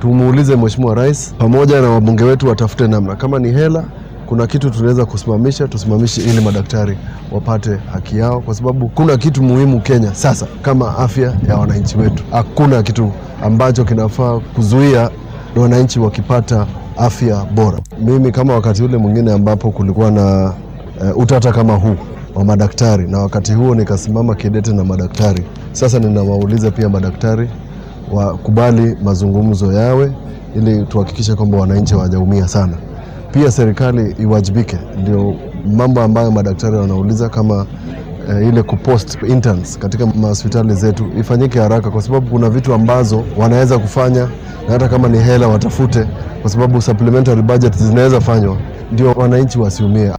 tumuulize Mheshimiwa Rais pamoja na wabunge wetu watafute namna, kama ni hela, kuna kitu tunaweza kusimamisha, tusimamishe ili madaktari wapate haki yao, kwa sababu kuna kitu muhimu Kenya sasa kama afya ya wananchi wetu. Hakuna kitu ambacho kinafaa kuzuia wananchi wakipata afya bora. Mimi kama wakati ule mwingine ambapo kulikuwa na uh, utata kama huu wa madaktari, na wakati huo nikasimama kidete na madaktari. Sasa ninawauliza pia madaktari wakubali mazungumzo yawe, ili tuhakikishe kwamba wananchi hawajaumia sana. Pia serikali iwajibike, ndio mambo ambayo madaktari wanauliza kama eh, ile kupost interns katika mahospitali zetu ifanyike haraka, kwa sababu kuna vitu ambazo wanaweza kufanya, na hata kama ni hela watafute, kwa sababu supplementary budget zinaweza fanywa, ndio wananchi wasiumie.